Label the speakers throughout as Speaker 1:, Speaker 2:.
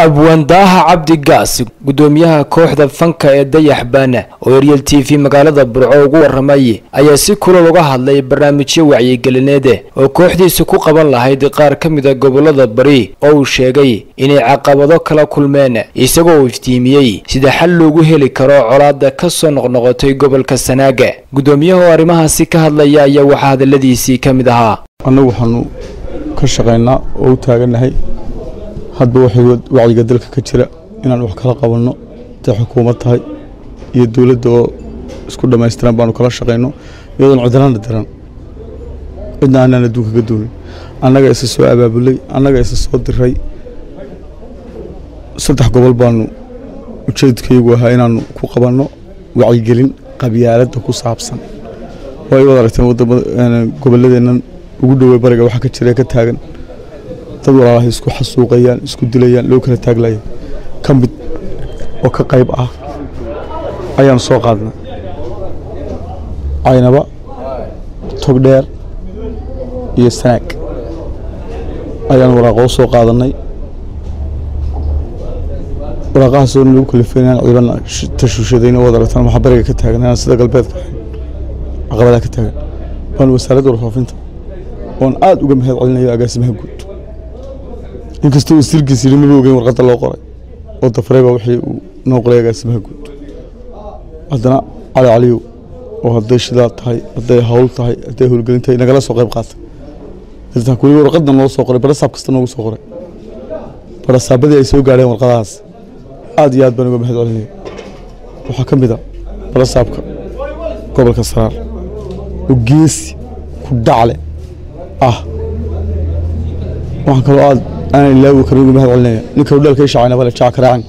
Speaker 1: abwaandaaha cabdi gaas gudoomiyaha kooxda fanka ee dayax baana oo eryel t v magaalada burco ugu waramay ayaa si kulal uga hadlay barnaamijyo wacyigelineede oo kooxdiisa ku qaban lahayd qaar ka mida gobolada bari oo uu sheegay inay caqabado kala kulmeen isagoo uu iftiimiyey sida xal loogu heli karo colaada ka soo noqnoqotay gobolka sanaaga gudoomiyaha oo arrimahaasi ka hadlaya ayaa waxaa hadaladiisii ka mid ahaa
Speaker 2: annagu waxaanu ka shaqaynaa oo u taagannahay hadba waxay wacyiga dalka ka jira inaan wax kala qabanno haday xukuumad tahay iyo dowladda oo isku dhammaystiran baanu kala shaqayno iyadoon cidlana diran cidna aanaan adduunka ka doonin annaga isa soo abaabulay annaga isa soo diray saddex gobol baanu ujeedkaygu ahaa inaannu ku qabanno wacyigelin qabyaaladda ku saabsan way wad aragteen gobolladeennan ugu dhowey bariga waxaa ka jira ka taagan dad walaalahay isku xasuuqayaan isku dilayaan loo kala taaglaya ka mid oo ka qayb ah ayaanu soo qaadnay caynaba togdheer iyo sanaag ayaanu waraaqoo soo qaadannay waraaqahaasoo lagu kalifeyn inaan ciiban tashuushadayna wad aragtaan waxaa bariga ka taagan inaan sida galbeedka ahayn caqabadaha ka taagan waanu wasaaradda warfaafinta oon aada uga mahad celinayo agaasimaha guud inkastoo wasiirkiis yidhi maba ogeyn warqadda loo qoray oo dafrayba wixii uu noo qoray agaasimaha guud haddana cali caliyow oo hadday shidaa tahay hadday hawl tahay hadday howlgelin tahay nagala soo qayb qaatay dartaan weli warqadda noo soo qoray barasaab kasta noogu soo qoray barasaabadii ay soo gaadheen warqadahaas aad iyo aad baan uga mahad celinaya waxaa ka mid a barasaabka gobolka saraar oo geesi ku dhacle ah waxaan kaloo aad aanan ilaawi karin uga mahad celinaya ninka hudheelka ishacaynaba le jaac karaacan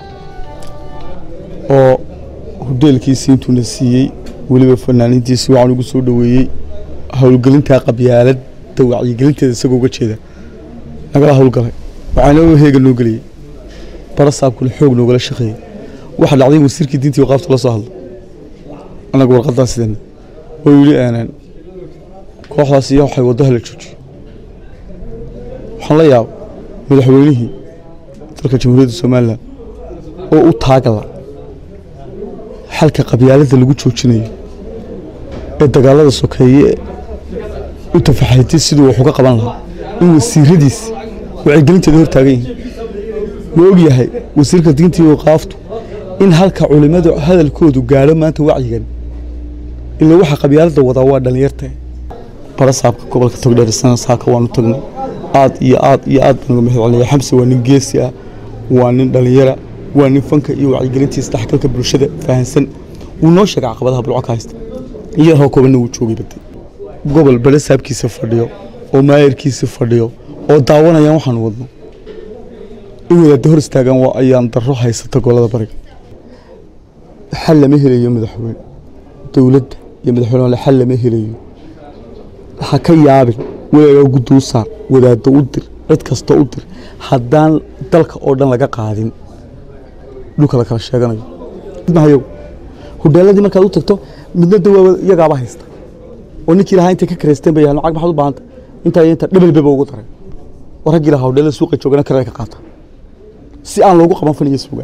Speaker 2: oo hudheelkiisii intuuna siiyey weliba fanaaniintiisi waxaan ugu soo dhoweeyey howlgelintaa qabyaaladda wacyigelinteeda isagoo uga jeeda nagala howlgalay waxaana heega noo geliyey barasaabkuna xoog noogala shaqeeyey waxaa dhacday in wasiirkii diintii waqaafta la soo hadlo annagu warqadaa sideenna oo yidhi aanan kooxdaas iyo waxay waddaha la joojiyo waxaan la yaaba madaxweynihii dalka jamhuuriyadda somalilan oo u taagala xalka qabyaaladda lagu joojinayo ee dagaalada sokeeye u tafaxaytay siduu wax uga qaban lahaa in wasiiradiis wacyigelinteeda hor taagan yihiin ma og yahay wasiirka diinta iyo waqaaftu in halka culimmadu hadalkoodu gaadho maanta wacyigan ila waxa qabyaaladda wadaa waa dhallinyarta barasaabka gobolka togdheer sana saaka waanu tagnay aad iyo aad iyo aad baan uga mahad celinaya xamse waa nin geesi ah waa nin dhallinyara waa nin fanka iyo wacyigelintiisa dhexgalka bulshada fahansan wuu noo sheegay caqabadaha bulco ka haysta iyo roo koobanna wuu joogay baday gobol barasaabkiisa fadhiyo oo maayarkiisa fadhiyo oo daawanayaan waxaanu wadno in wadaadda hor istaagaan waa ayaan darro haysata gobolada bariga xal lama helayo madaxweyne dowladda iyo madaxweyne xal lama helayo ha ka yaabin walagaa guddi u saar wadaaddo u dir cid kasta u dir haddaan dalka oo dhan laga qaadin dhulka la kala sheeganayo mahayow hudheeladii markaad u tagto midna dawaa iyagaaba haysta oo ninkii lahaa intay ka kareysteen bay yahan lacag maxaad u baahanta intaa iyo intaa dhabalbeba ugu daray oo raggii lahaa hudheelada suuqa joogana karee ka qaata si aan loogu qaban faniyo sugaan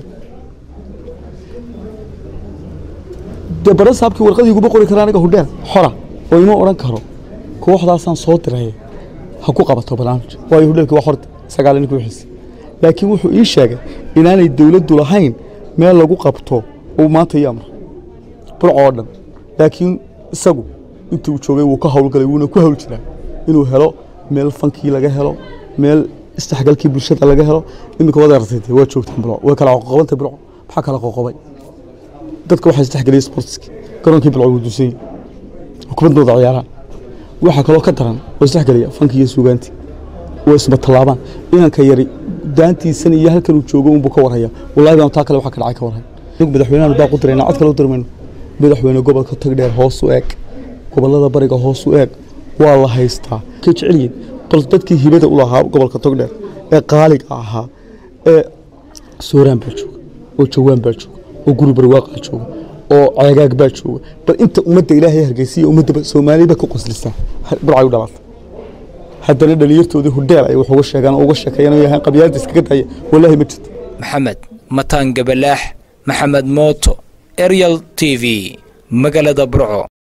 Speaker 2: dee barasaabkii warqadii iguma qori kara aniga hudheel xora oo ima odhan karo kooxdaasaan soo diray ha ku qabato barnaamij waayo hudheelkii waa horta sagaal nin ku wixiisa laakiin wuxuu ii sheegay inaanay dowladdu lahayn meel lagu qabto uu maanta ii amra burco oo dhan laakiin isagu intii uu joogay wuu ka howlgalay wuuna ku hawl jiraa inuu helo meel fankii laga helo meel isdhexgalkii bulshada laga helo iminka wad artay waa joogtaan burco way kala qoqobantay burco maxaa kala qoqobay dadka waxaa isdhexgeliyay sportski garoonkii burco wuu duusanyay kubadooda ciyaaraan waxaa kaloo ka daran oo isdhexgelaya fanki iyo suugaantii oo isma tallaabaan inanka yari daantiisan iyo halkan uu joogo unbuu ka warhaya wallahi baan taa kale waxa ka dhacay ka warhay madaxweynahan baa ku dirayna cod kale u dirmayno madaxweyne gobolka tagdheer hoos u eeg gobolada bariga hoos u eeg waa la haystaa ka jecelyihin bal dadkii hibada u lahaa gobolka togdheer ee qaaliga ahaa ee sooraan baa jooga oo jawaan baa jooga oo guri barwaaqaa jooga oo ceegaag baa jooga bal inta ummadda ilaahay hargeysiya ummadda soomaaliba ka qoslisaa burcay u dhalatay haddana dhalinyartoodii hudheel ay wax uga sheegaan oo uga sheekeeyaan oo yahaan qabyaaladda iskaga daaya wallaahi ma jirto
Speaker 1: maxamed mataan gabalaax maxamed mooto eryal t v magaalada burco